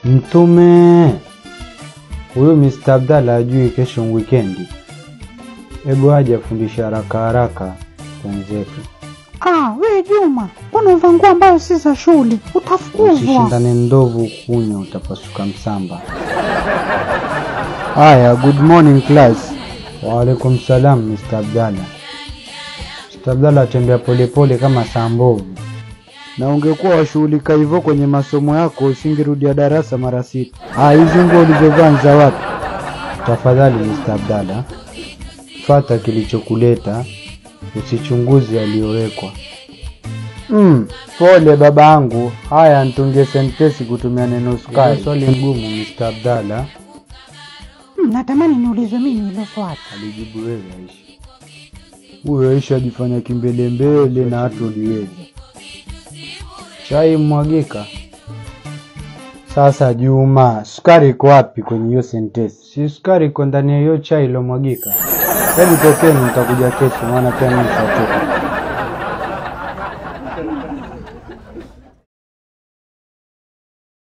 Mtume huyu Mr. Abdalla ajui kesho wikendi. Hebu aje afundishe haraka haraka wenzetu, Ah, we Juma, mbona uvaa nguo ambayo si za shule? Utafukuzwa. usishindane ndovu kunywa, utapasuka msamba. Haya, good morning class. Waalaikum salam Mr. Abdalla. Mr. Abdalla atembea polepole kama saa mbovu, na ungekuwa washughulika hivyo kwenye masomo yako usingerudia darasa mara sita. Ah, hizi nguo ulizovaa ni za wapi? Tafadhali Mr. Abdalla, fata kilichokuleta, usichunguze aliyowekwa. Mm, pole babangu. Haya, nitungie sentesi kutumia neno sukari. Swali ngumu Mr. Abdalla, Hmm, natamani niulizwe mimi hilo swali. alijibu wewe Aisha. Huyo Aisha ajifanya kimbelembele na hatu uliweza. Chai mwagika. Sasa Juma, sukari iko wapi kwenye hiyo sentesi? Si sukari iko ndani ya hiyo chai ilomwagika. Hebu tokeni, nitakuja kesho, maana pia mimi nitatoka.